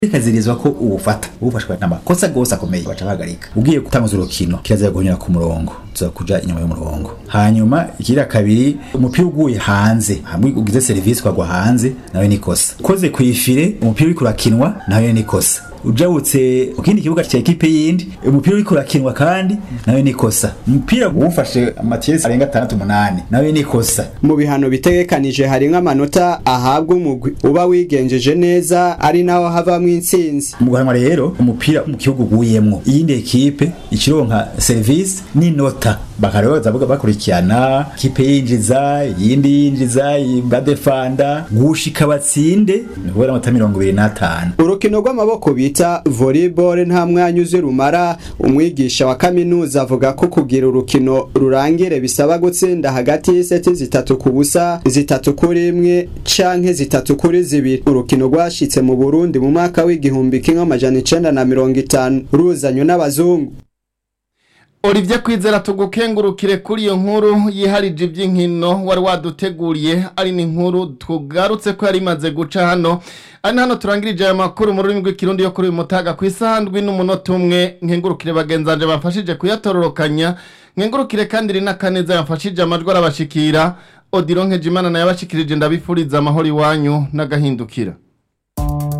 bikazirizwa ko uwufata uwufashwe n'amakosa gose akomeye baca bahagarika ugiye gutanguza urukino kirazira guhonyera ku murongo tuza kuja inyuma y'umurongo hanyuma ikira kabiri umupira uguye hanze hamwe ugize serivisi ukagwa hanze nawe ni kosa ukoze kwifire umupira uriko urakinwa nawe ni kosa ujabutse ku kindi kibuga cya ekipe yindi umupira uriko urakinwa kandi nawe ni kosa umupira uwufashe amatiyesi arenga atandatu umunani nawe ni kosa mu bihano bitegekanije harimwo amanota ahabwa umugwi uba wigenjeje neza ari naho havamwo intsinzi mu guhanwa rero umupira mu kibuga uguyemwo iyindi ekipe ikironka serivisi n'inota bakaroza bakurikirana kipe yinjiza iyindi yinjiza badefanda gushika batsinde ni kubera amata mirongo ibiri n'atanu urukino rw'amaboko bita volleyball nta mwanya uzi rumara umwigisha wa kaminuza avuga ko kugira urukino rurangire bisaba gutsinda hagati y'iseti zitatu ku busa zitatu kuri imwe canke zitatu kuri zibiri urukino rwashitse mu burundi mu mwaka w'igihumbi kimwe amajana icenda na mirongo itanu ruzanywe n'abazungu Olivier Kwizera tugukengurukire kuri iyo nkuru yiharije iby'inkino wari waduteguriye ari n'inkuru tugarutse ko yari imaze guca hano ari hano turangirije aya makuru mu rurimi rw'ikirundi yo kuri uyu mutaga ku isandwi n'umunota umwe nkengurukire bagenzanje bamfashije kuyatororokanya nkengurukire kandi rina kaneza yamfashije amajwi arabashikira Odilon Nkejimana nayo abashikirije ndabifuriza amahoro iwanyu n'agahindukira